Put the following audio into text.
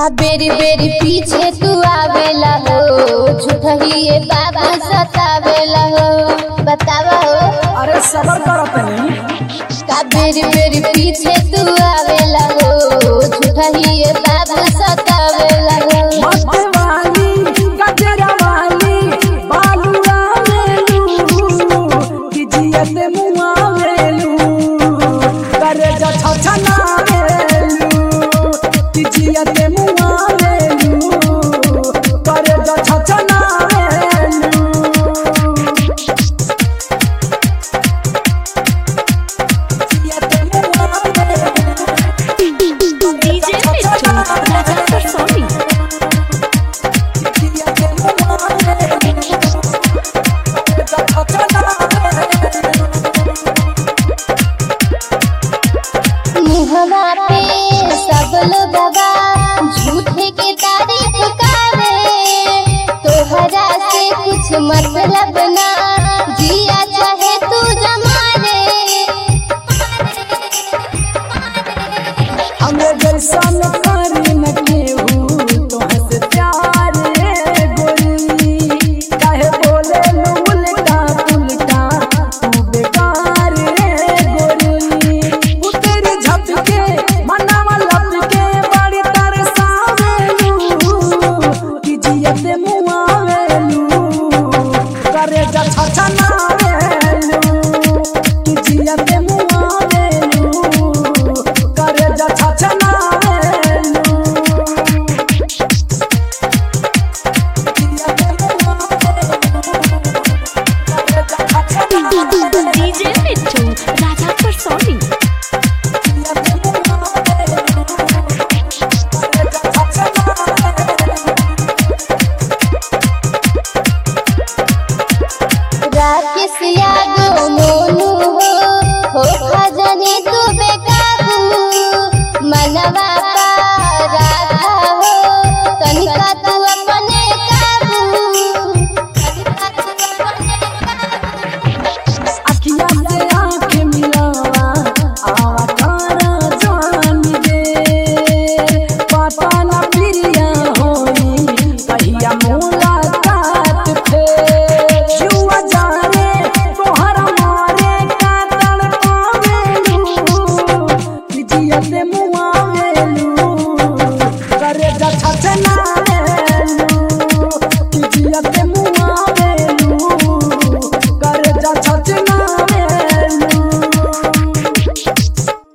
का बेरी बेरी पीछे तू आवेला हो झूठही ये बाबा सतावेला हो बतावा हो अरे सबर करो तनी का बेरी बेरी पीछे तू आवेला हो झूठही ये बाबा सतावेला हो मस्त वाली गजरा वाली बालुआ मेलू कि जियत मुआ मेलू करे जा छछना मेलू कि जियत मुआ मेलू करे जा छछना मेलू जियत मुआ मेलू DJ Mitchell, Raja Personi. मुहवा पे सब लोगवा झूठे के तारीफ करे तोहरा से कुछ मतलब ना जिया चाहे तू जमारे हमें जैसा न करी न केहू तोहसे प्यार रे गोरी काहे बोले नु उल्टा पुल्टा तू बेकार रे गोरी उतेरी झपके मनवा लपके बड़ी तरसावेलू कि जियत मुआवेलू करे जा छछनावेलू कि जियत मुआवेलू करे जा छछनावेलू DJ Mitchell, Raja Personi. Rakesh Yadav Monu हो हो खजनी तू बेकाबू मनवा पा राखा हो तनिका तू अपने काबू तनिका तू अपने काबू अखिया से आँख मिलावा आवा तारा जान दे पता न प्रिया होई कहिया मुलाकात पे जुआ जाने तोहरा मारे का तड़पावेलू कि जियत मुआवेलू करे जा छछना